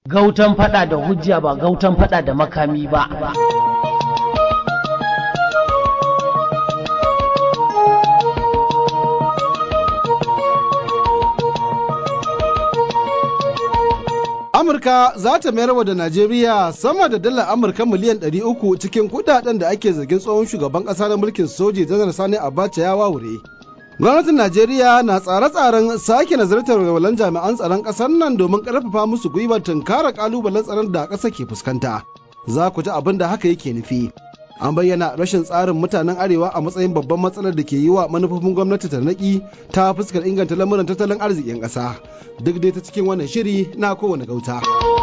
Gautan fada da hujja ba gautan fada da makami ba. Amurka za ta mayar wa da Najeriya sama da dalar Amurka miliyan 300 cikin kudaden da ake zargin tsohon shugaban ƙasa na mulkin soji janar Sani Abacha ya wawure. Gwamnatin Najeriya na tsare-tsaren sake nazartar walwalan jami'an tsaron ƙasar nan domin ƙarfafa musu gwiwar tunkara ƙalubalen tsaron da ƙasa ke fuskanta. Za ku ji abin da haka yake nufi. An bayyana rashin tsarin mutanen Arewa a matsayin babban matsalar da ke yi wa manufofin gwamnati tarnaƙi ta fuskar inganta lamuran tattalin arzikin ƙasa. Duk dai ta cikin wannan shiri na kowane gauta.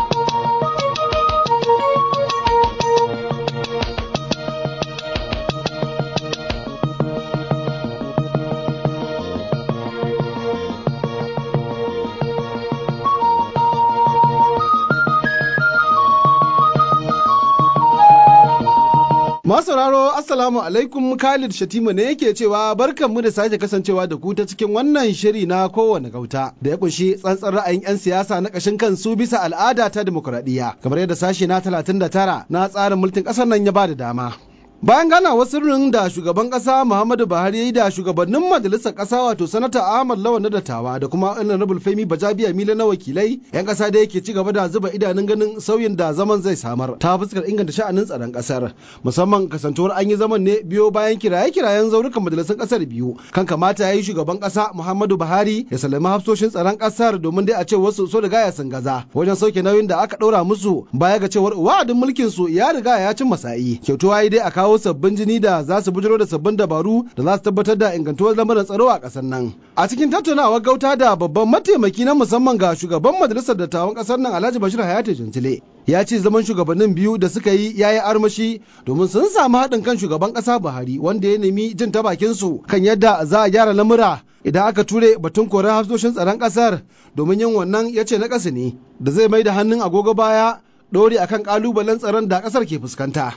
sauraro Assalamu alaikum Khalid Shatima ne yake cewa barkanmu da sake kasancewa da ku ta cikin wannan shiri na kowane gauta da ya kunshi tsantsar ra'ayin 'yan siyasa na ƙashin kansu bisa al'ada ta demokuraɗiyya kamar yadda sashe na 39 na tsarin mulkin ƙasar nan ya ba da dama. Bayan ganawar sirrin da shugaban kasa Muhammadu Buhari ya yi da shugabannin majalisar kasa wato sanata Ahmad Lawan na dattawa da kuma Honorable Femi Bajabiya Mila na wakilai, 'yan kasa da yake ci gaba da zuba idanun ganin sauyin da zaman zai samar ta fuskar inganta sha'anin tsaron kasar. Musamman kasantuwar an yi zaman ne biyo bayan kiraye-kirayen zaurukan majalisar kasar biyu kan kamata ya yi shugaban kasa Muhammadu Buhari ya salami hafsoshin tsaron kasar domin dai a ce wasu so riga ya sun gaza wajen sauke nauyin da aka ɗora musu baya ga cewar wa'adin mulkin su ya riga ya cin masa'i. Kyautuwa dai a kawo kawo sabbin jini da za su bujiro da sabbin dabaru da za su tabbatar da ingantuwar lamarin tsaro a ƙasar nan. A cikin tattaunawar gauta da babban mataimaki na musamman ga shugaban majalisar dattawan ƙasar nan Alhaji Bashir Hayatu Jantile ya ce zaman shugabannin biyu da suka yi ya yi armashi domin sun samu haɗin kan shugaban ƙasa Buhari wanda ya nemi jin ta bakin su kan yadda za a gyara lamura idan aka ture batun korar hafsoshin tsaron ƙasar domin yin wannan ya ce na ƙasa ne da zai mai da hannun agogo baya ɗori akan ƙalubalen tsaron da ƙasar ke fuskanta.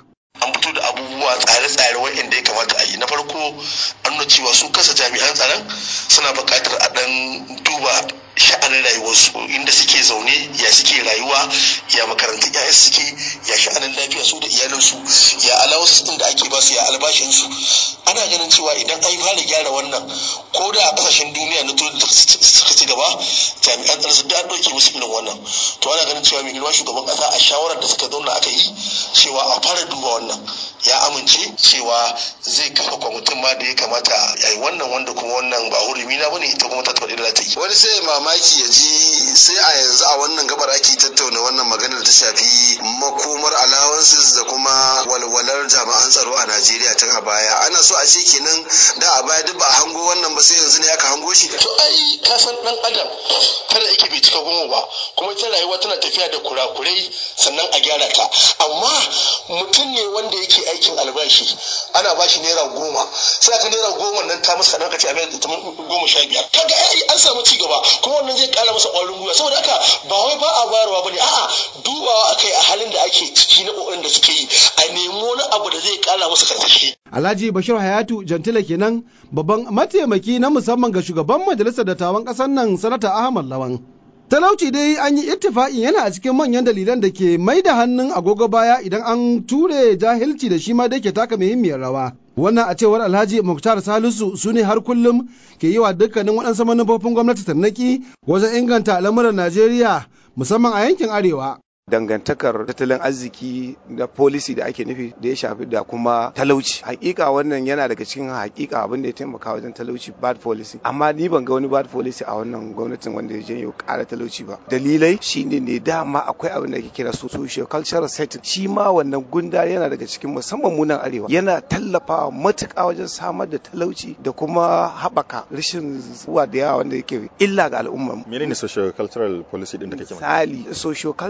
abubuwa tsare-tsare waɗanda ya kamata a yi na farko an nuna cewa su kasa jami'an tsaron suna buƙatar a ɗan duba sha'anin rayuwarsu inda suke zaune ya suke rayuwa ya makarantun ya suke ya sha'anin lafiya su da iyalinsu ya alawasu din da ake basu ya albashinsu ana ganin cewa idan an fara gyara wannan ko da a kasashen duniya na turai da suka ci gaba jami'an tsaron su da an ɗauke musu irin wannan to ana ganin cewa mai girma shugaban ƙasa a shawarar da suka zauna aka yi cewa a fara duba wannan ya amince cewa zai kafa kwamitin ma da ya kamata a yi wannan wanda kuma wannan ba hurumi na bane ita kuma ta tabbata da ta yi wani sai mamaki ya ji sai a yanzu a wannan gabar ake tattauna wannan maganar ta shafi makomar allowances da kuma walwalar jami'an tsaro a Najeriya tun a baya ana so a ce kenan da a baya duk ba a hango wannan ba sai yanzu ne aka hango shi to ai ka san dan adam kada yake bai cika goma ba kuma ita rayuwa tana tafiya da kurakurai sannan a gyara ta amma mutum ne wanda yake aikin albashi ana bashi naira goma sai aka naira goma nan ta masa kadan kace a mai goma sha biyar kaga ai an samu ci gaba kuma wannan zai kara masa ƙwarin gwiwa saboda haka ba wai ba a bayarwa bane a'a dubawa akai a halin da ake ciki na kokarin da suke yi a nemi wani abu da zai kara masa karsashi Alhaji Bashir Hayatu Jantila kenan babban mataimaki na musamman ga shugaban majalisar dattawan ƙasar nan sanata Ahmad Lawan. Talauci dai an yi ittifaƙin yana a cikin manyan dalilan da ke mai da hannun agogo baya idan an ture jahilci da shi ma dai ke taka muhimmiyar rawa. Wannan a cewar Alhaji Muktar Salisu su ne har kullum ke yi wa dukkanin waɗansu manufofin gwamnati tarnaki wajen inganta al'amuran Najeriya musamman a yankin Arewa. dangantakar tattalin arziki da policy da ake nufi da ya shafi da kuma talauci hakika wannan yana daga cikin hakika abin da ya taimaka wajen talauci bad policy amma ni ban ga wani bad policy a wannan gwamnatin wanda ya janyo kara talauci ba dalilai shine ne dama akwai abin da ake kira socio cultural setting shi ma wannan gunda yana daga cikin musamman munan arewa yana tallafawa matuƙa wajen samar da talauci da kuma haɓaka rashin zuwa da yawa wanda yake illa ga al'umma menene socio cultural policy din da kake misali socio cultural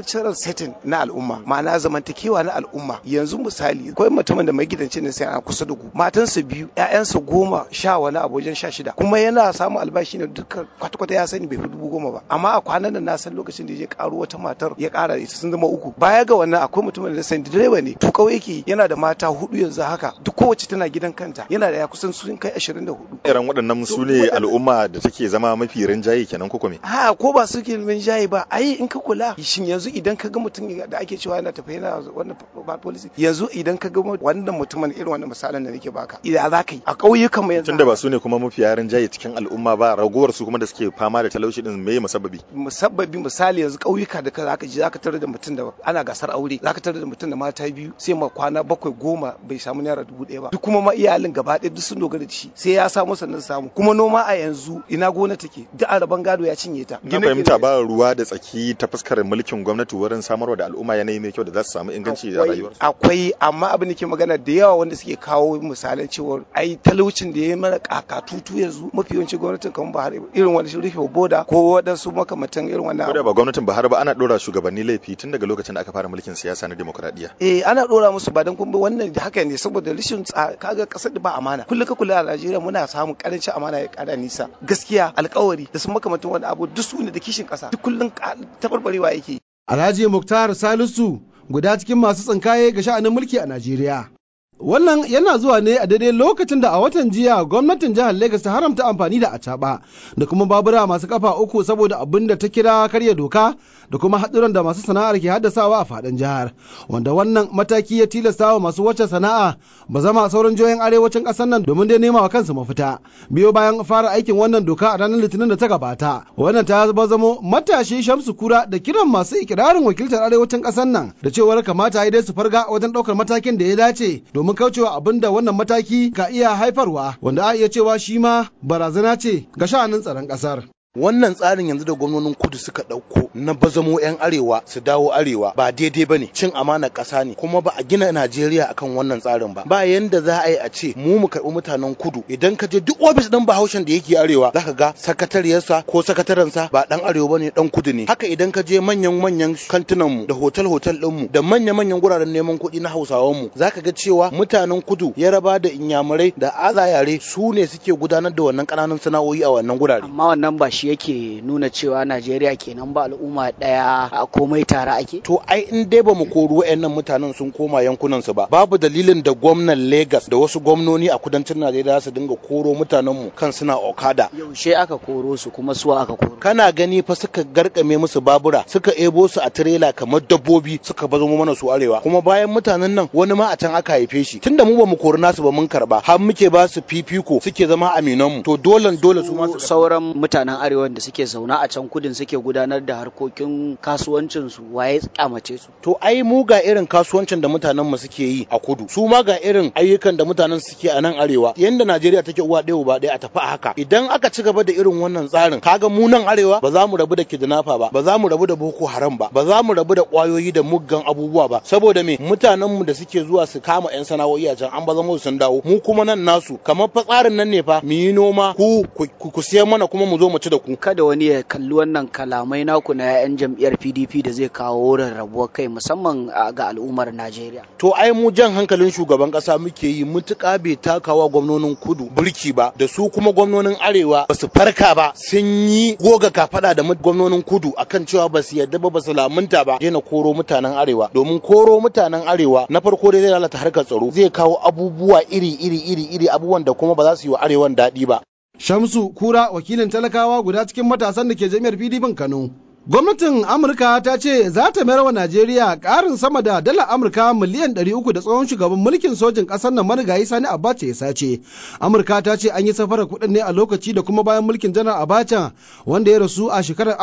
setting na al'umma ma'ana zamantakewa na al'umma yanzu misali akwai mutumin da magidanci ne sai ana kusa da ku matansa biyu ƴaƴansa goma sha wani abu wajen sha shida kuma yana samun albashi ne duka kwata-kwata ya sani bai fi dubu goma ba amma a kwanan nan na san lokacin da ya karo wata matar ya kara ita sun zama uku baya ga wannan akwai mutumin da sani direba ne tukau yake yana da mata hudu yanzu haka duk kowace tana gidan kanta yana da ya kusan sun kai ashirin da hudu irin waɗannan su ne al'umma da take zama mafi rinjaye kenan ko me ha ko ba su ke rinjaye ba ai in ka kula shin yanzu idan ka ga mutum da ake cewa yana tafiya yana wannan ba policy yanzu idan ka ga wannan mutumin irin wannan misalan da nake baka idan za ka yi a ƙauyukan mu yanzu tunda ba su ne kuma mafi rinjaye cikin al'umma ba ragowar su kuma da suke fama da talauci din me musabbabi musabbabi misali yanzu ƙauyuka da ka zaka ji zaka tarar da mutum da ana gasar aure zaka tarar da mutum da mata biyu sai ma kwana bakwai goma bai samu naira dubu ɗaya ba duk kuma ma iyalin gaba ɗaya duk sun dogara da shi sai ya samu sannan samu kuma noma a yanzu ina gona take duk araban gado ya cinye ta na fahimta ba ruwa da tsaki ta fuskar mulkin gwamnati wurin samarwa da al'umma yanayi mai kyau da za su samu inganci a rayuwarsu akwai amma abin da ke magana da yawa wanda suke kawo misalan cewa ai talaucin da ya mana kakatutu yanzu mafi yawancin gwamnatin kamar Buhari irin wani rufe boda ko waɗansu makamantan irin wannan ko da ba gwamnatin Buhari ba ana dora shugabanni laifi tun daga lokacin da aka fara mulkin siyasa na demokradiyya eh ana dora musu ba dan kuma wannan haka ne saboda rashin kaga kasar da ba amana kullu ka kula a Najeriya muna samun karancin amana ya kada nisa gaskiya alkawari da sun makamantan wani abu duk su ne da kishin kasa duk kullun tabarbarewa yake Alhaji Muktar Salisu guda cikin masu tsinkaye ga sha'anin mulki a Najeriya. Wannan yana zuwa ne a daidai lokacin da a watan jiya gwamnatin jihar Legas ta haramta amfani da acaba da kuma babura masu kafa uku saboda abin da ta kira karya doka da kuma haɗuran da masu sana'ar ke haddasawa a faɗin jihar. Wanda wannan mataki ya tilasta wa masu wacce sana'a ba zama sauran jihohin arewacin ƙasar nan domin dai nema wa kansu mafita. Biyo bayan fara aikin wannan doka a ranar Litinin da ta gabata. Wannan ta zamo matashi Shamsu Kura da kiran masu ikirarin wakiltar arewacin ƙasar nan da cewar kamata ya dai su farga wajen ɗaukar matakin da ya dace domin kaucewa abin da wannan mataki ka iya haifarwa wanda a iya cewa shi ma barazana ce ga sha'anin tsaron ƙasar. wannan tsarin yanzu da gwamnonin kudu suka ɗauko na bazamo 'yan arewa su dawo arewa ba daidai ba ne cin amana ƙasa ne kuma ba a gina najeriya akan wannan tsarin ba ba yanda za a yi a ce mu mu karɓi mutanen kudu idan ka je duk ofis ɗin bahaushen da yake arewa zaka ga sakatariyarsa ko sakatarensa ba ɗan arewa ba ne ɗan kudu ne haka idan ka je manyan manyan kantunan mu da hotel hotel ɗin mu da manya manyan guraren neman kuɗi na hausawan mu zaka ga cewa mutanen kudu yaraba da inyamurai da azayare su ne suke gudanar da wannan ƙananan sana'o'i a wannan gurare amma wannan ba shi yake nuna cewa Najeriya kenan ba al'umma ɗaya a komai tare ake? To ai in dai ba mu kori wayannan mutanen sun koma yankunan su ba babu dalilin da gwamnan Lagos da wasu gwamnoni a kudancin Najeriya su dinga koro mutanen mu kan suna Okada. Yaushe aka koro su kuma suwa aka koro? Kana gani fa suka garkame musu babura suka ebo su a tirela kamar dabbobi suka bazo mana su arewa kuma bayan mutanen nan wani ma a can aka haife shi tunda mu ba mu kori nasu ba mun karba har muke ba su fifiko suke zama aminan mu to dole dole su ma su sauran mutanen arewa da suke zaune a can kudin suke gudanar da harkokin kasuwancin su waye kyamace su to ai mu ga irin kasuwancin da mutanen mu suke yi a kudu su ma ga irin ayyukan da mutanen suke a nan arewa yanda Najeriya take uwa ɗaya uba ɗaya a tafi a haka idan aka ci gaba da irin wannan tsarin kaga mu nan arewa ba za mu rabu da kidnapper ba ba za mu rabu da boko haram ba ba za mu rabu da kwayoyi da muggan abubuwa ba saboda me mutanen mu da suke zuwa su kama yan sana'o'i a can an ba zama sun dawo mu kuma nan nasu kamar fa tsarin nan ne fa mu yi noma ku ku siyan mana kuma mu zo mu ci da ku kada wani ya kalli wannan kalamai naku na 'yan jam'iyyar pdp da zai kawo rarrabuwar kai musamman ga al'ummar najeriya to ai mu jan hankalin shugaban kasa muke yi mutuka bai takawa gwamnonin kudu burki ba da su kuma gwamnonin arewa ba su farka ba sun yi goga kafada da gwamnonin kudu akan cewa ba su yadda ba ba su lamunta ba daina koro mutanen arewa domin koro mutanen arewa na farko dai zai lalata harkar tsaro zai kawo abubuwa iri iri iri iri abubuwan da kuma ba za su yi wa arewan daɗi ba Shamsu Kura wakilin talakawa guda cikin matasan da ke jami'ar PDP Kano. Gwamnatin Amurka ta ce za ta mayar wa Najeriya ƙarin sama da dala Amurka miliyan 300 da tsohon shugaban mulkin sojin ƙasar nan marigayi Sani Abacha ya sace. Amurka ta ce an yi safarar kuɗin ne a lokaci da kuma bayan mulkin janar Abacha wanda ya rasu a shekarar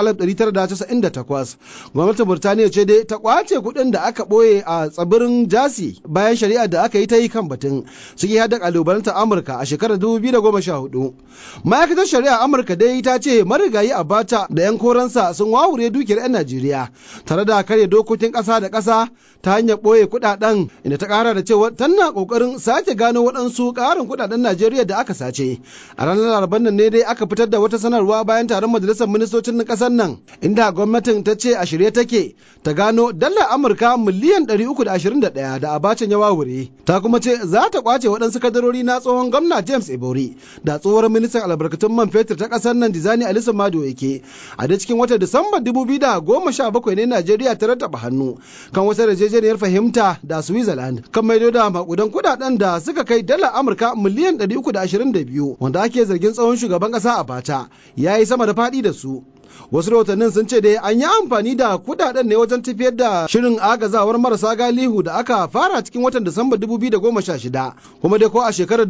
1998. Gwamnatin Burtaniya ce dai ta kwace kuɗin da aka ɓoye a tsibirin Jasi bayan shari'ar da aka yi ta yi kan batun. Suke hada ƙalubalantar Amurka a shekarar 2014. Ma'aikatar shari'a Amurka dai ta ce marigayi Abacha da 'yan koransa sun wawo wawure dukiyar 'yan Najeriya tare da karya dokokin ƙasa da ƙasa ta hanyar ɓoye kuɗaɗen inda ta ƙara da cewa tana ƙoƙarin sake gano waɗansu ƙarin kuɗaɗen Najeriya da aka sace. A ranar Laraban nan ne dai aka fitar da wata sanarwa bayan taron majalisar ministocin ƙasar nan inda gwamnatin ta ce a shirye take ta gano dala Amurka miliyan 321 da abacin ya wawure. Ta kuma ce za ta kwace waɗansu kadarori na tsohon gwamna James Ebori da tsohuwar ministan albarkatun man fetur ta ƙasar nan Dizani Alisa Mado yake. A da cikin watan Disamba 2017 ne Najeriya ta rattaba hannu kan wata yarjejeniyar fahimta da Switzerland kan maido da makudan kudaden da suka kai dala Amurka miliyan 322 wanda ake zargin tsohon shugaban ƙasa a bata ya yi sama da faɗi da su. wasu rahotannin sun ce dai an yi amfani da kudaden ne wajen tafiyar da shirin agazawar marasa galihu da aka fara cikin watan Disamba 2016 kuma dai ko a shekarar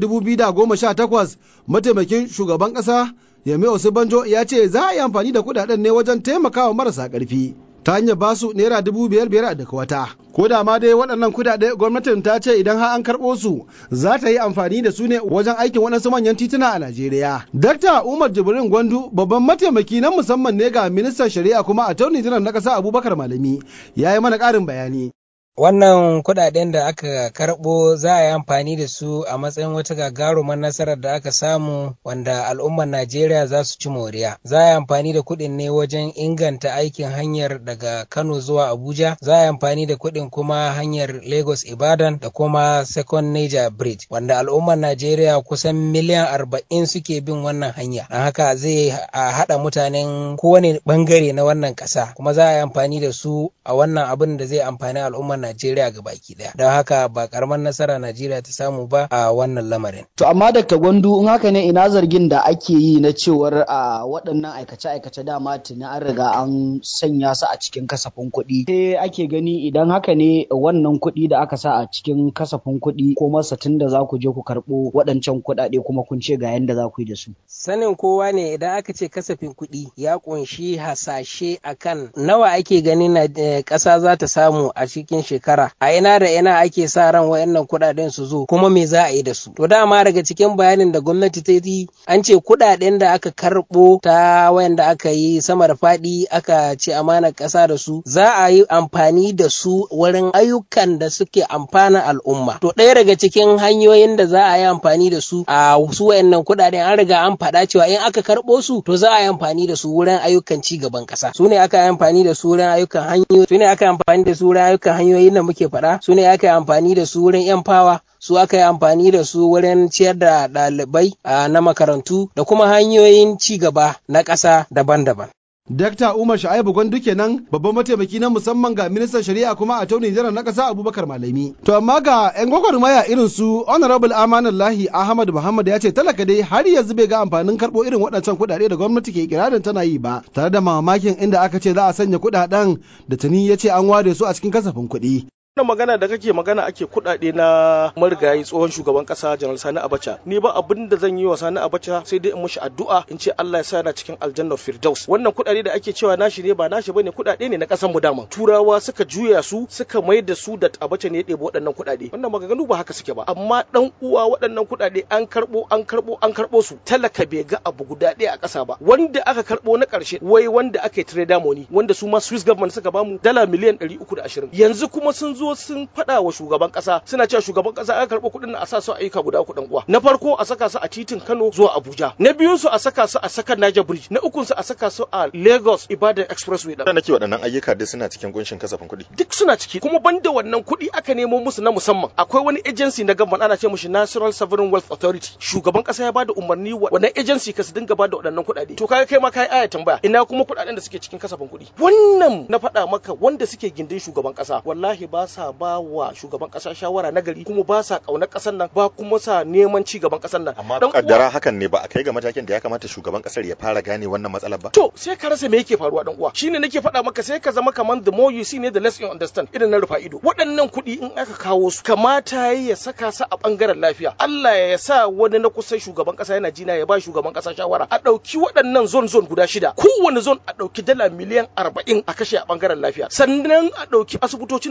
2018 mataimakin shugaban kasa Yemi Osibanjo ya ce za a yi amfani da kudaden ne wajen taimakawa marasa karfi ta hanyar basu naira dubu biyar biyar a daga wata. Ko da ma dai waɗannan kuɗaɗe gwamnatin ta ce idan har an karɓo su za ta yi amfani da su ne wajen aikin waɗansu manyan tituna a Najeriya. Dakta Umar Jibrin Gwandu babban mataimaki na musamman ne ga ministan shari'a kuma a tauni jiran na ƙasa Abubakar Malami ya yi mana ƙarin bayani. Wannan kuɗaɗen da aka karɓo za a yi amfani da su a matsayin wata gagarumar nasarar da aka samu wanda al'ummar Najeriya za su ci moriya. Za a yi amfani da kuɗin ne wajen inganta aikin hanyar daga Kano zuwa Abuja. Za a yi amfani da kuɗin kuma hanyar Lagos Ibadan da kuma Second Niger Bridge wanda al'ummar Najeriya kusan miliyan arba'in suke bin wannan hanya. Don haka zai haɗa mutanen kowane ɓangare na wannan ƙasa kuma za a yi amfani da su a wannan abin da zai amfani al'ummar Najeriya ga baki daya. Don haka ba karamar nasara Najeriya ta samu ba a wannan lamarin. To amma Dr. Gwandu in haka ne ina zargin da ake yi na cewar a waɗannan aikace-aikace dama tuni an riga an sanya su a cikin kasafin kuɗi. Sai ake gani idan haka ne wannan kuɗi da aka sa a cikin kasafin kuɗi ko masa tun da za ku je ku karɓo waɗancan kuɗaɗe kuma kun ce ga yanda za ku yi da su. Sanin kowa ne idan aka ce kasafin kuɗi ya ƙunshi hasashe akan nawa ake ganin ƙasa za ta samu a cikin shekara a ina da ina ake sa ran wayannan kuɗaɗen su zo kuma me za a yi da su to dama daga cikin bayanin da gwamnati ta yi an ce kuɗaɗen da aka karɓo ta wayanda aka yi sama da faɗi aka ce amanar ƙasa da su za a yi amfani da su wurin ayyukan da suke amfana al'umma to ɗaya daga cikin hanyoyin da za a yi amfani da su a su wayannan kuɗaɗen an riga an faɗa cewa in aka karɓo su to za a yi amfani da su wurin ayyukan ci gaban ƙasa su ne aka yi amfani da su wurin ayyukan hanyoyi su ne aka yi amfani da su wurin ayyukan hanyoyin da muke faɗa su ne aka yi amfani da su wurin yan fawa su aka yi amfani da su wurin ciyar da ɗalibai na makarantu da kuma hanyoyin ci gaba na ƙasa daban-daban. Dakta Umar Sha'ibu Gwandu kenan babban mataimaki na musamman ga ministan shari'a kuma a taunin jiran na ƙasa Abubakar Malami. To amma ga 'yan gwagwarmaya irin su Honorable Amanullahi Ahmad Muhammad ya ce talaka dai har yanzu bai ga amfanin karɓo irin waɗancan kuɗaɗe da gwamnati ke kirarin tana yi ba tare da mamakin inda aka ce za a sanya kuɗaɗen da tuni ya ce an ware su a cikin kasafin kuɗi. wannan magana da kake magana ake kuɗaɗe na marigayi tsohon shugaban ƙasa janar sani abacha ni ba abin da zan yi wa sani abacha sai dai in mushi addu'a in ce allah ya sa yana cikin aljannar firdaus wannan kuɗaɗe da ake cewa nashi ne ba nashi bane kuɗaɗe ne na ƙasar mu dama turawa suka juya su suka mai da su da abacha ne ya ɗebi waɗannan kuɗaɗe wannan maganganu ba haka suke ba amma ɗan uwa waɗannan kuɗaɗe an karɓo an karɓo an karɓo su talaka bai ga abu guda ɗaya a ƙasa ba wanda aka karɓo na ƙarshe wai wanda aka yi trader money wanda su ma swiss government suka bamu dala miliyan 320 yanzu kuma sun zo sun faɗa wa shugaban ƙasa suna cewa shugaban ƙasa aka karɓo kuɗin a sa su ayyuka guda uku uwa na farko a saka su a titin Kano zuwa Abuja na biyun su a saka su a sakan Niger Bridge na ukun su a saka su a Lagos Ibadan Expressway da nake waɗannan ayyuka duk suna cikin kunshin kasafin kuɗi duk suna ciki kuma banda wannan kuɗi aka nemo musu na musamman akwai wani agency na government ana ce mishi National Sovereign Wealth Authority shugaban ƙasa ya bada umarni wa wannan agency ka su dinga bada waɗannan kuɗaɗe to kaga kai ma kai aya tambaya ina kuma kuɗaɗen da suke cikin kasafin kuɗi wannan na faɗa maka wanda suke gindin shugaban ƙasa wallahi ba sa ba wa shugaban kasa shawara na gari kuma ba sa kaunar kasar nan ba kuma sa neman ci gaban kasar nan amma kaddara hakan ne ba a kai ga matakin da ya kamata shugaban kasar ya fara gane wannan matsalar ba to sai ka rasa me yake faruwa dan uwa shine nake faɗa maka sai ka zama kaman the more you see ne the less you understand irin na rufa ido waɗannan kuɗi in aka kawo su kamata ya saka su a bangaren lafiya Allah ya sa wani na kusan shugaban kasa yana jina ya ba shugaban kasa shawara a ɗauki waɗannan zone zone guda shida kowane zone a ɗauki dala miliyan arba'in a kashe a bangaren lafiya sannan a ɗauki asibitocin nan na kashi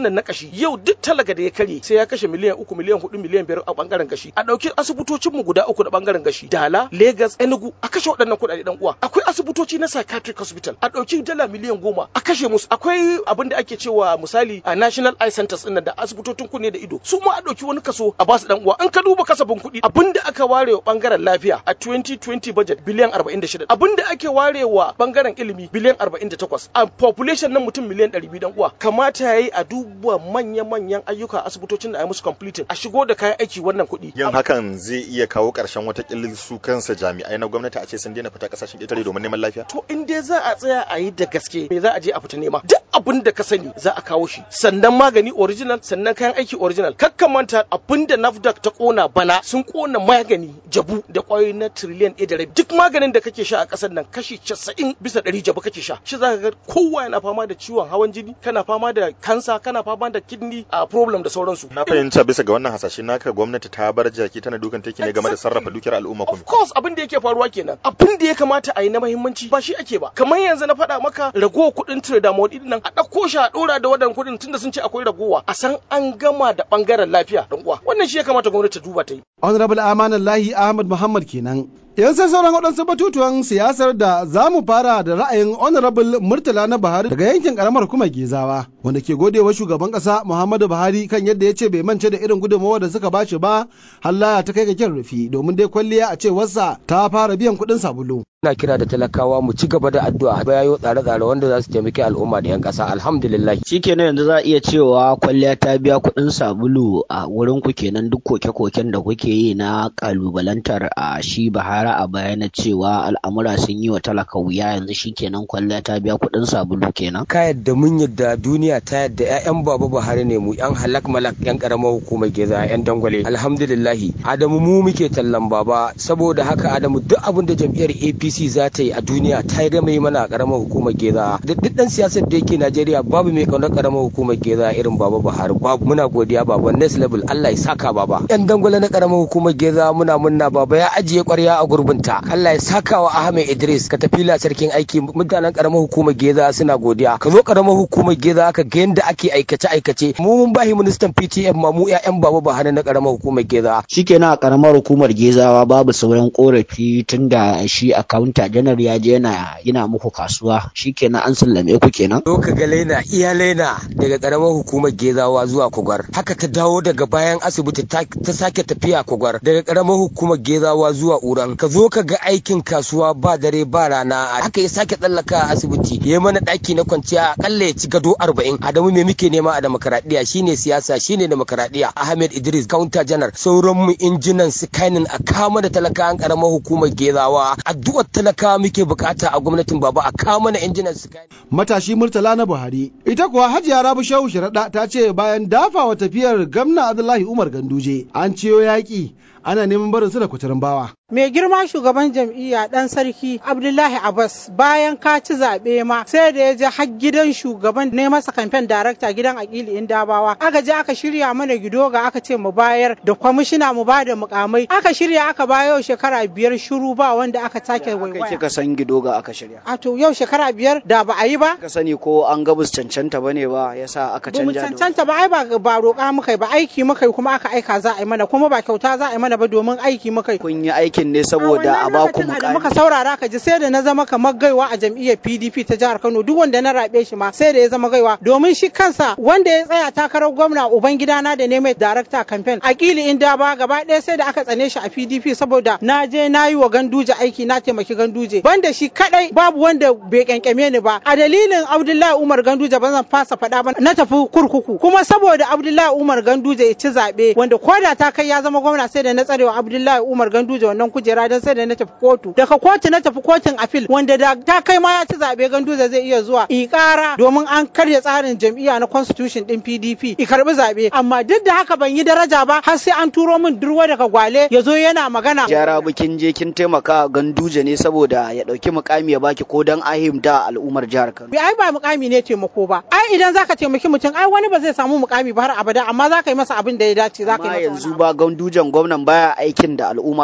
yau duk talaga da ya karye sai ya kashe miliyan uku miliyan hudu miliyan biyar a bangaren gashi a ɗauki asibitocin mu guda uku da bangaren gashi dala lagos enugu a kashe waɗannan kuɗaɗe dan uwa akwai asibitoci na psychiatric hospital a ɗauki dala miliyan goma a kashe musu akwai abin da ake cewa misali a national eye centers ɗin da asibitocin kunne da ido su ma a ɗauki wani kaso a basu dan uwa in ka duba kasafin kuɗi abin da aka ware wa bangaren lafiya a 2020 budget biliyan 46 abin da ake ware wa bangaren ilimi biliyan 48 a population na mutum miliyan 200 dan uwa kamata yayi a duba manya-manyan ayyuka asibitocin da a yi musu completing a shigo da kayan aiki wannan kuɗi yin hakan zai iya kawo ƙarshen wata su kansa jami'ai na gwamnati a ce sun daina fita kasashen ƙetare domin neman lafiya to in dai za a tsaya a yi da gaske me za a je a fita nema duk abin da ka sani za a kawo shi sannan magani original sannan kayan aiki original kakka manta abin da nafdac ta kona bana sun kona magani jabu da kwayoyi na trillion ɗaya da rabi duk maganin da kake sha a ƙasar nan kashi casa'in bisa ɗari jabu kake sha shi za ka ga kowa yana fama da ciwon hawan jini kana fama da kansa kana fama da kidney a problem da sauransu na fahimta bisa ga wannan hasashe naka gwamnati ta bar jaki tana dukan take ne game da sarrafa dukiyar al'umma of course abin da yake faruwa kenan abin da ya kamata a yi na muhimmanci ba shi ake ba kamar yanzu na faɗa maka ragowa kuɗin tradamol din nan a ɗauko shi a ɗora da wadan kuɗin tunda sun ce akwai ragowa a san an gama da ɓangaren lafiya dan uwa wannan shi ya kamata gwamnati ta duba ta yi honorable amanallahi ahmad muhammad kenan yan sai sauran waɗansu batutuwan siyasar da za mu fara da ra'ayin honorable murtala na buhari daga yankin karamar kuma gezawa wanda ke godewa shugaban ƙasa muhammadu buhari kan yadda ya ce bai mance da irin gudunmawa da suka bashi ba hallaya ta kai ga kyan rufi domin dai kwalliya a cewarsa ta fara biyan kuɗin sabulu ina kira da talakawa mu ci gaba da addu'a bayayo tsare-tsare wanda za su taimaki al'umma da 'yan ƙasa alhamdulillah shikenan yanzu za a iya cewa kwalliya ta biya kuɗin sabulu a wurin ku kenan duk koke-koken da kuke yi na kalubalantar a shi bahara a baya na cewa al'amura sun yi wa talaka wuya yanzu shikenan kwalliya ta biya kuɗin sabulu kenan ka yadda mun yadda duniya ta yadda 'ya'yan baba buhari ne mu 'yan halak malak 'yan karamar hukumar geza 'yan dangwale alhamdulillahi adamu mu muke tallan baba saboda haka adamu duk abin da jam'iyyar apc APC za ta yi a duniya ta yi gama mana a karamar hukumar Geza. Duk dan siyasar da yake Najeriya babu mai kaunar karamar hukumar Geza irin Baba Buhari. Babu muna godiya baba next level Allah ya saka baba. Yan dangwale na karamar hukumar Geza muna munna baba ya ajiye kwarya a gurbinta. Allah ya saka wa Ahmed Idris ka tafi la sarkin aiki mutanen karamar hukumar Geza suna godiya. Ka zo karamar hukumar Geza ka ga yadda ake aikace aikace. Mu mun bahi ministan PTF ma mu ƴaƴan Baba Buhari na karamar hukumar Geza. shikenan a karamar hukumar Gezawa babu sauran korafi tunda shi akawunta janar ya je yana yana muku kasuwa shikenan an sallame ku kenan zo ka ga lena iya lena daga karamar hukumar gezawa zuwa kogwar haka ta dawo daga bayan asibiti ta sake tafiya kogwar daga karamar hukumar gezawa zuwa uran ka zo ka ga aikin kasuwa ba dare ba rana haka ya sake tsallaka asibiti ya mana daki na kwanciya akalla ya ci gado arba'in adamu me muke nema a demokaradiyya shine siyasa shine demokaradiyya ahmed idris counter janar sauran mu injinan sikanin a kama da talakawan karamar hukumar gezawa addu'ar talakawa muke bukata a gwamnatin baba a kawo mana injinan su matashi murtala na buhari ita kuwa hajiya rabu shehu sharaɗa ta ce bayan dafawa tafiyar gamna abdullahi umar ganduje an ciyo yaƙi ana neman barin su da kuturin bawa mai girma shugaban jam'iyya dan sarki abdullahi abbas bayan ka ci zaɓe ma sai da ya je har gidan shugaban ne masa kamfen darakta gidan akili indabawa aka je aka shirya mana gidoga aka ce mu bayar da kwamishina mu ba da mukamai aka shirya aka bayo shekara biyar shiru ba wanda aka take waiwaya kika san gidoga aka shirya a to yau shekara biyar da ba a yi ba ka sani ko an ga bus cancanta bane ba yasa aka ba mu canja cancanta ba ai ba ba roƙa muka yi ba aiki muka yi kuma aka aika za a yi mana kuma ba kyauta za a yi mana ba domin aiki muka yi kun yi aikin ne saboda a ba ku da mukami muka saurara ka ji sai da na zama kamar gaiwa a jam'iyyar PDP ta jihar Kano duk wanda na rabe shi ma sai da ya zama gaiwa domin shi kansa wanda ya tsaya takarar gwamna uban gidana da ne mai darakta campaign akili inda ba gaba ɗaya sai da aka tsane shi a PDP saboda na je na yi wa ganduje aiki na taimaki ganduje banda shi kadai babu wanda bai kyankyame ni ba a dalilin Abdullahi Umar Ganduje ba zan fasa faɗa ba na tafi kurkuku kuma saboda Abdullahi Umar Ganduje ya ci zaɓe wanda koda ta kai ya zama gwamna sai da na tsarewa Abdullahi Umar Ganduje wannan kujera don sai da na tafi kotu daga kotu na tafi kotun afil wanda da ta kai ma ya ci zaɓe Ganduje zai iya zuwa ikara domin an karya tsarin jam'iyya na constitution din PDP i karbi zaɓe amma duk da haka ban yi daraja ba har sai an turo min durwa daga gwale ya zo yana magana jara bikin je kin taimaka ganduje ne saboda ya dauki mukami ya baki ko dan ahimta al'ummar jihar Kano ai ba mukami ne taimako ba ai idan zaka taimaki mutum ai wani ba zai samu mukami ba har abada amma zaka yi masa abin da ya dace zaka yi amma masa yanzu ba gandujan gwamnan baya aikin da al'umma suke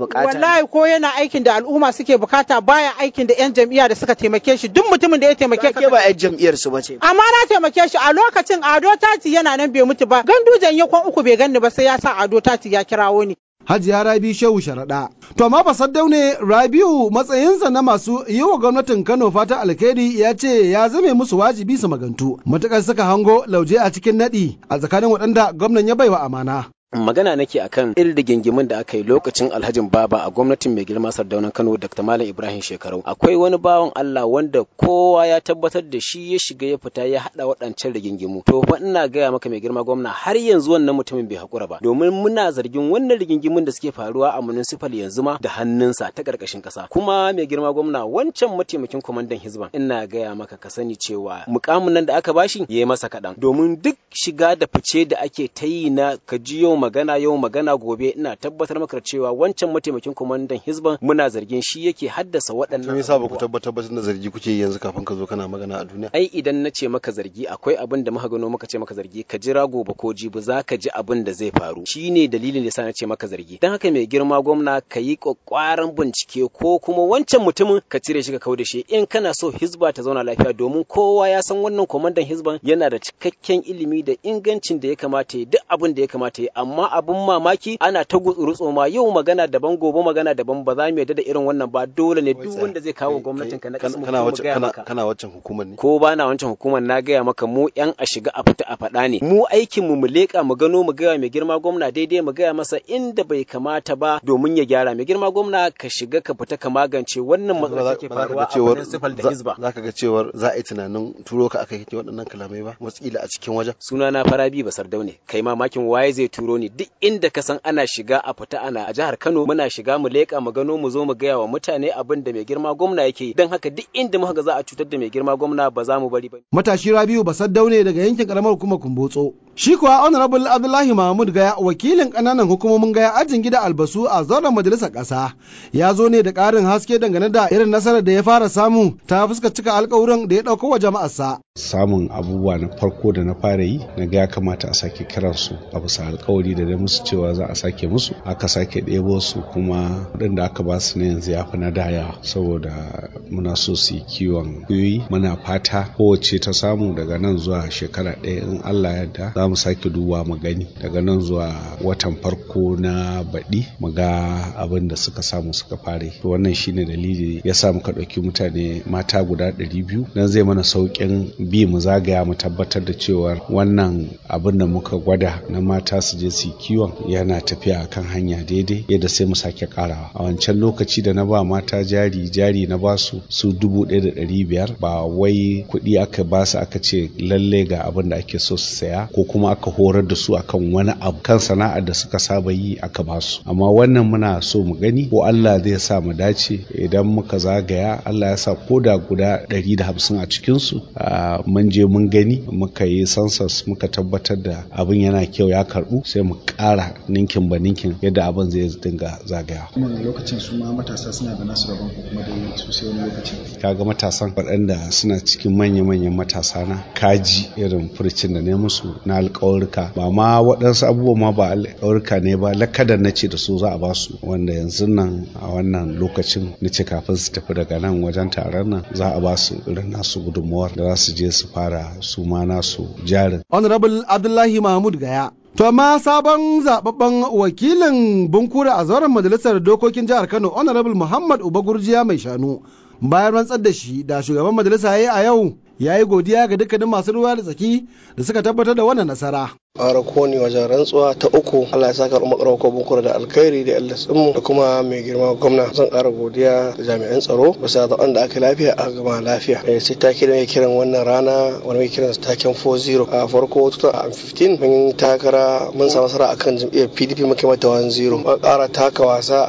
bukata wallahi ko yana aikin da al'umma suke bukata baya aikin da yan jam'iyya da suka taimake shi duk mutumin da ya taimake ka ba yan jam'iyyar su bace amma na taimake shi a lokacin ado tati yana nan bai mutu ba gandujan yakon uku bai ganni ba sai ya sa ado tati ya kirawo ni Hajiya Rabi Shehu Sharaɗa. To amma Basaddau ne Rabiu matsayinsa na masu yi wa gwamnatin Kano fata alkhairi ya ce ya zame musu wajibi su magantu. Matukar suka hango lauje a cikin naɗi a tsakanin waɗanda gwamnan ya baiwa amana. magana nake akan irin rigingimin da aka yi lokacin alhajin baba a gwamnatin mai girma sardaunan kano dr malam ibrahim shekarau akwai wani bawan allah wanda kowa ya tabbatar da shi ya shiga ya fita ya hada waɗancan rigingimu to fa ina gaya maka mai girma gwamna har yanzu wannan mutumin bai hakura ba domin muna zargin wannan rigingimin da suke faruwa a municipal yanzu ma da hannunsa ta karkashin kasa kuma mai girma gwamna wancan mataimakin kwamandan hizban ina gaya maka ka sani cewa mukamin nan da aka bashi ya yi masa kaɗan domin duk shiga da fice da ake ta yi na ka ji yau magana yau magana gobe ina tabbatar maka cewa wancan mataimakin kwamandan hizban muna zargin shi yake haddasa waɗannan me yasa ba ku tabbatar ba da zargi kuke yanzu kafin ka zo kana magana a duniya ai idan na ce maka zargi akwai abin da muka gano muka ce maka zargi ka jira gobe ko jibi za ka ji abin da zai faru shine dalilin da yasa na ce maka zargi dan haka mai girma gwamna ka yi kwakwaran bincike ko kuma wancan mutumin ka cire shi ka kau da shi in kana so hizba ta zauna lafiya domin kowa ya san wannan kwamandan hizban yana da cikakken ilimi da ingancin da ya kamata ya duk abin da ya kamata ya amma abin mamaki ana ta rutso ma yau magana daban gobe magana daban ba za mu yarda da irin wannan ba dole ne duk wanda zai kawo gwamnatin ka na kasu mu kana gaya maka kana waccan hukumar ne ko ba na wancan hukumar na gaya maka mu yan a shiga a fita a faɗa ne mu aikin mu mu leƙa mu gano mu gaya mai girma gwamna daidai mu gaya masa inda bai kamata ba domin ya gyara mai girma gwamna ka shiga ka fita ka magance wannan matsalar da ke faruwa a municipal da hizba za ka ga cewar za a yi tunanin turo ka aka kake waɗannan kalamai ba watakila a cikin wajen suna na farabi basar daune kai mamakin waye zai turo ni duk inda ka san ana shiga a fita ana a jihar Kano muna shiga mu leƙa mu gano mu zo mu gaya wa mutane abin da mai girma gwamna yake don haka duk inda muka ga za a cutar da mai girma gwamna ba za mu bari ba Matashi Rabiu Basaddau ne daga yankin karamar hukumar Kumbotso. Shi kuwa Honorable Abdullahi Mahmud Gaya wakilin ƙananan hukumomin Gaya ajin gida albasu a zauren majalisar ƙasa ya zo ne da ƙarin haske dangane da irin nasarar da ya fara samu ta fuskar cika alƙawuran da ya ɗauko wa jama'arsa. samun abubuwa na farko da na fara yi na ga ya kamata a sake kiransu a bisa alkawari da dai musu cewa za a sake musu aka sake ɗebo su kuma waɗanda aka ba su na yanzu ya fi na daya saboda muna so su yi kiwon kuyoyi muna fata kowace ta samu daga nan zuwa shekara ɗaya in Allah yadda za mu sake duba mu gani daga nan zuwa watan farko na baɗi mu ga abin da suka samu suka fare to wannan shine dalili ya sa muka ɗauki mutane mata guda ɗari biyu dan zai mana sauƙin bi mu zagaya mu tabbatar da cewa wannan abin da muka gwada na mata su je su kiwon yana tafiya kan hanya daidai yadda sai mu sake karawa a wancan lokaci da na ba mata jari jari na ba su su dubu ɗaya da ɗari biyar ba wai kuɗi aka ba su aka ce lalle ga abin da ake so su saya ko kuma aka horar da su akan wani abu kan sana'ar da suka saba yi aka ba su amma wannan muna so mu gani ko Allah zai sa mu dace idan muka zagaya Allah ya sa ko da guda ɗari da hamsin a cikinsu mun je mun gani muka yi census muka tabbatar da abin yana kyau ya karbu sai mu ƙara ninkin ba ninkin yadda abin zai dinga zagaya. lokacin su ma matasa suna da nasu rabon ko kuma dai su sai wani lokacin. kaga matasan waɗanda suna cikin manya-manyan matasa na kaji irin furcin da ne musu na alƙawarka ba ma waɗansu abubuwa ma ba alƙawarka ne ba lakadar na ce da su za a ba su wanda yanzu nan a wannan lokacin na ce kafin su tafi daga nan wajen taron nan za a ba su irin nasu gudunmawar da za su je su fara su ma nasu jarin. Honorable Abdullahi Mahmud Gaya. To amma sabon zababben wakilin Bunkura a zauren majalisar dokokin jihar Kano Honorable Muhammad Uba Gurjiya mai shanu bayan rantsar da shi da shugaban majalisa ya yi a yau ya yi godiya ga dukkanin masu ruwa da tsaki da suka tabbatar da wannan nasara. ƙara koni wajen rantsuwa ta uku Allah ya saka umar ko bunkura da alkhairi da Allah mu da kuma mai girma gwamna zan ƙara godiya da jami'an tsaro bisa da wanda aka lafiya a gama lafiya eh sai ta kira mai kiran wannan rana wani mai kiran taken 40 a farko 2015 mun takara mun samu nasara akan jam'iyyar PDP muka mata 10 mun ƙara taka wasa a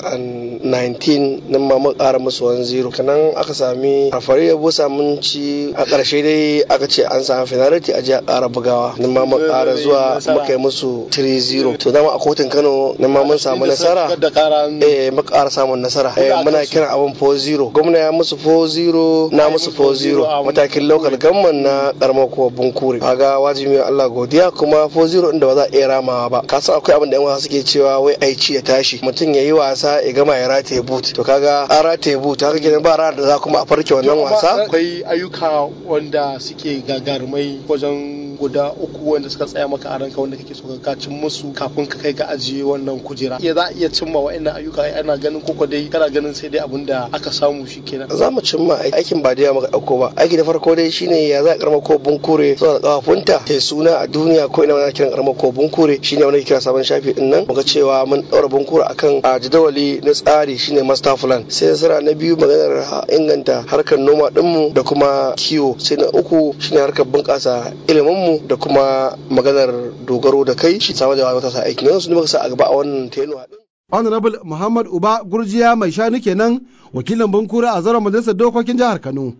2019 nan ma mun ƙara musu 10 kanan aka sami rafari ya busa mun ci a ƙarshe dai aka ce an samu finality a jiya ƙara bugawa nan ma mun ƙara shekarar zuwa muka yi musu 3-0 to dama a kotun Kano na ma mun samu nasara eh muka ƙara samun nasara eh muna kiran abin 4-0 gwamna ya musu 4-0 na musu 4-0 matakin local government na karamar kuma bunkure kaga wajibi Allah godiya kuma 4-0 inda ba za a iya ramawa ba ka san akwai abin da yan wasa suke cewa wai aici ya tashi mutum ya yi wasa ya gama ya rataye boot to kaga an rataye boot haka kenan ba ranar da za kuma a farke wannan wasa akwai ayyuka wanda suke gagarumai wajen guda uku wanda suka tsaya maka a ranka wanda kake so ka cin musu kafin ka kai ga ajiye wannan kujera ya za a iya cimma wa'annan ayyuka ana ganin koko dai kana ganin sai dai abin da aka samu shi kenan za mu cimma aikin ba da muka dauko ba aiki da farko dai shine ya za a karamar ko bunkure zuwa da kafafunta ta suna a duniya ko ina wani kiran karamar ko bunkure shine wani kira sabon shafi din nan muga cewa mun daura bunkure akan a jadawali na tsari shine master plan sai nasara na biyu maganar inganta harkar noma dinmu da kuma kiwo sai na uku shine harkar bunƙasa ilimin mu da kuma maganar dogaro da kai shi samar da matasa aiki yanzu ne muka sa a gaba a wannan tenuwa din honorable muhammad uba gurjiya mai shanu kenan wakilin bankura a zaren majalisar dokokin jihar kano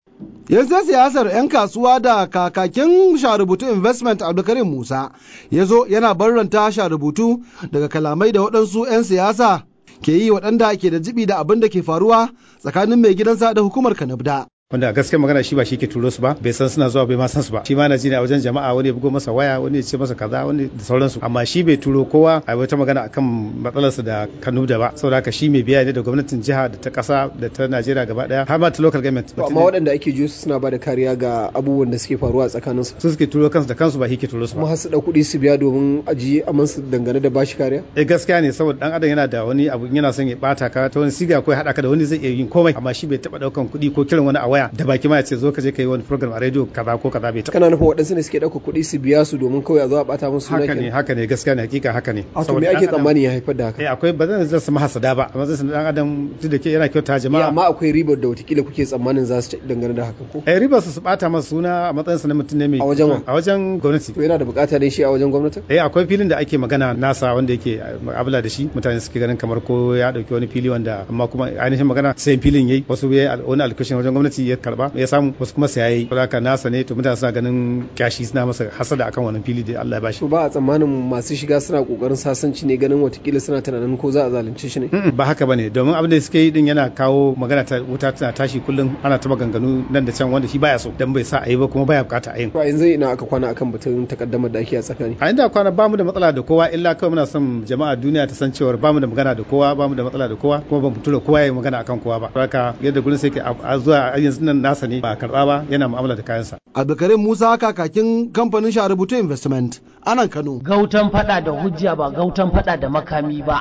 yanzu siyasar 'yan kasuwa da kakakin sharubutu investment abdulkarim musa ya zo yana barranta sharubutu daga kalamai da waɗansu 'yan siyasa ke yi waɗanda ke da jibi da abin da ke faruwa tsakanin mai gidansa da hukumar kanabda wanda gaskiya magana shi ba shi ke turo su ba bai san suna zuwa bai ma san su ba shi ma na ji ne a wajen jama'a wani ya bugo masa waya wani ya ce masa kaza wani da sauransu amma shi bai turo kowa a wata magana akan matsalarsa da Kano da ba saboda haka shi mai biya ne da gwamnatin jiha da ta kasa da ta Najeriya gaba daya har ma ta local government amma waɗanda ake jiyo su suna ba da kariya ga abubuwan da suke faruwa a tsakanin su su suke turo kansu da kansu ba shi ke turo su ba kuma har su da kuɗi su biya domin ajiye aman su dangane da bashi kariya eh gaskiya ne saboda dan adam yana da wani abu yana son ya bata ka ta wani siga ko ya hada ka da wani zai iya yin komai amma shi bai taba daukan kuɗi ko kiran wani a waya da baki ma ya ce zo ka je ka yi wani program a radio kaza ko kaza bai kana nufin waɗansu ne suke ɗauka kuɗi su biya su domin kawai a zo a ɓata musu haka ne haka ne gaskiya ne hakika haka ne a to me ake tsammani ya haifar da haka eh akwai ba zan zan sama hasada ba amma zan dan adam duk da ke yana kyauta jama'a amma akwai ribar da watakila kuke tsammanin za su dangane da haka ko eh ribar su su ɓata masa suna a matsayin sa na mutum ne mai a wajen a wajen gwamnati to yana da bukata ne shi a wajen gwamnati eh akwai filin da ake magana nasa wanda yake abula da shi mutane suke ganin kamar ko ya dauki wani fili wanda amma kuma ainihin magana sai filin yayi wasu ya wani alkushin wajen gwamnati ya karba ya samu wasu kuma sai yayi haka nasa ne to mutane suna ganin kyashi suna masa hasada akan wannan fili da Allah ya bashi to ba a tsammanin masu shiga suna kokarin sasanci ne ganin watakila suna tunanin ko za a zalunce shi ne ba haka bane domin abin da suke yi din yana kawo magana ta wuta tana tashi kullum ana ta maganganu nan da can wanda shi baya so dan bai sa a yi ba kuma baya bukata a yin to yanzu ina aka kwana akan batun takaddamar da ake a tsakani a inda kwana bamu da matsala da kowa illa kawai muna son jama'a duniya ta san cewa bamu da magana da kowa bamu da matsala da kowa kuma ban fito da kowa ya magana akan kowa ba haka yadda gurin sai ke a zuwa yanzu nan nasa ne ba karba ba yana mu'amala da kayansa Abdulkarim Musa kakakin kamfanin Sharubutu Investment a nan Kano. Gautan fada da hujja ba gautan fada da makami ba.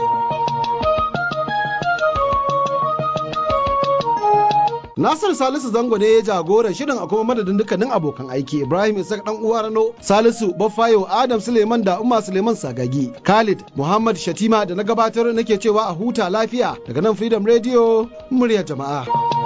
Nasir Salisu Zango ne ya jagoran shirin a kuma madadin dukkanin abokan aiki Ibrahim Isaac dan uwa Rano Salisu Baffayo Adam Suleiman da Umma Suleiman Sagagi Khalid Muhammad Shatima da na gabatar nake cewa a huta lafiya daga nan Freedom Radio muryar jama'a.